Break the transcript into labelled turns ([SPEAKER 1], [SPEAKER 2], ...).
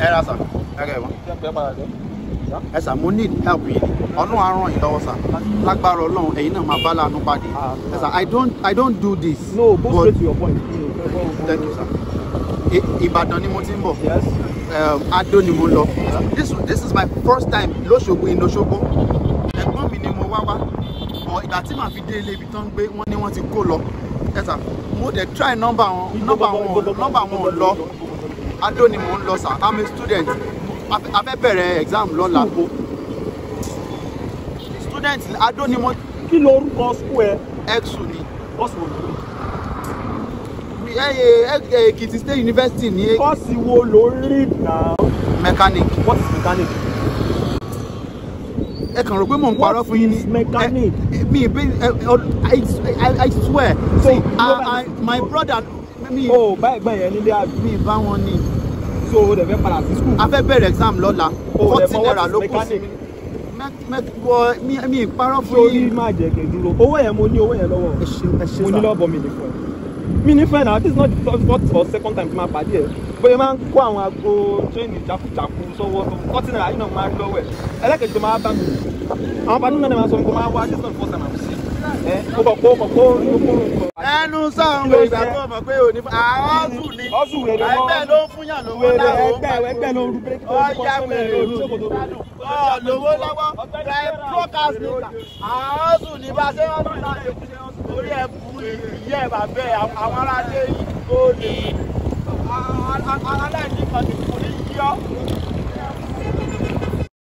[SPEAKER 1] ẹ ra sà ẹ kẹ́ ẹ wọ́n. ẹ sà mo need help yìí ọlọ́run á ràn yín lọ́wọ́ sà lágbára ọlọ́run ẹ̀yin náà máa bá láàánú pàdé ẹ sà i don't i don't do this.
[SPEAKER 2] no go
[SPEAKER 1] but-
[SPEAKER 2] straight to your point.
[SPEAKER 1] thank you sir. I- ìbàdàn ni mo ti ń bọ̀
[SPEAKER 2] yes.
[SPEAKER 1] um, adó ni mo lọ this this is my first time lóṣogbo in Òṣogbo ẹ̀gbọ́n mi ni mo wá wá ọ ìgbà tí màá fi dé ilé ibi tó ń gbé wọ́n ní wọ́n ti kó lọ ẹ sà mo dẹ̀ try number wọn number wọn number wọn ò lọ adó ni mo ń lọ sà i'm a student a fẹ́- a fẹ́ bẹ̀rẹ̀ exam lọ́la student adó ni mo
[SPEAKER 2] kí lorúkọ school ẹ.
[SPEAKER 1] exu ni
[SPEAKER 2] kọ́ọ̀sì wo ló
[SPEAKER 1] ẹ ẹ ẹ Èkìtì State University ní
[SPEAKER 2] kọ́ọ̀sì wo ló read now.
[SPEAKER 1] mechanic
[SPEAKER 2] what is mechanic.
[SPEAKER 1] ẹ kàn rò pé mò ń parọ́ fún yín
[SPEAKER 2] What is
[SPEAKER 1] ni
[SPEAKER 2] mechanic?
[SPEAKER 1] Ẹ- mi bí I, I, I swear
[SPEAKER 2] So,
[SPEAKER 1] see
[SPEAKER 2] you
[SPEAKER 1] I,
[SPEAKER 2] know-
[SPEAKER 1] I, my brother mi
[SPEAKER 2] o bá ẹ̀gbọ́n yẹn nílé àbí.
[SPEAKER 1] mi bá wọn ní
[SPEAKER 2] so o dẹ̀ fẹ́ padà sí school.
[SPEAKER 1] a fẹ́ bẹ̀rẹ̀ exam lọ́la
[SPEAKER 2] O
[SPEAKER 1] forty
[SPEAKER 2] dẹ̀ mọ
[SPEAKER 1] naira
[SPEAKER 2] what is
[SPEAKER 1] ló kù sí
[SPEAKER 2] mechanic?
[SPEAKER 1] mi Mẹ- mẹ- wọ mi mi parọ́ fún
[SPEAKER 2] sórí
[SPEAKER 1] yín
[SPEAKER 2] má jẹ́ kí n dúró. owó yẹn mo ní owó yẹn lọ́wọ́.
[SPEAKER 1] ẹ ṣe ẹ ṣe
[SPEAKER 2] mo ní
[SPEAKER 1] sá
[SPEAKER 2] lọ́bọ̀ mi ní fún ẹ. mi ní fẹ́ náà this is not the first first or second time tí máa pàdé ẹ̀ bóyá máa ń kó àwọn aago tírénì jákujàku sọ́wọ́ fọ́tí náírà yìí náà máa ń lọ́wọ́ ẹ̀ ẹlẹ́kẹ̀jọ máa bá mi àwọn pàdé náà máa sọ pé máa wá this is not the first time I'm seeing ẹ kó kọ̀ kó kọ̀ kó kó kó
[SPEAKER 1] ẹnu sáwọn
[SPEAKER 2] Kí ló
[SPEAKER 1] ìgbà
[SPEAKER 2] ṣe?
[SPEAKER 1] tó mọ̀ pé òní àwọn ọ̀sùn ni
[SPEAKER 2] ọ̀sùn wèrè mọ́
[SPEAKER 1] ẹgbẹ́ ló ń fúnyàn lówó
[SPEAKER 2] wèrè
[SPEAKER 1] láwọn
[SPEAKER 2] ẹgbẹ́ ẹgbẹ́ ló ń rú bírèkì tó ń kọ́
[SPEAKER 1] ọ̀yá
[SPEAKER 2] sọ́mọ́ ẹ̀
[SPEAKER 1] wèrè
[SPEAKER 2] lórí ṣòkòtò wèrè.
[SPEAKER 1] ọ̀ lówó lọ́wọ́ ẹ̀ broadcast nìkan àwọn ọ̀sùn ní bá ṣe wọ́n tún láti orí ẹ̀ bú ìyá ẹ̀ bàbẹ́ àwọn aráalé yìí ó ní aláìní kan ti kú ní yíyọ́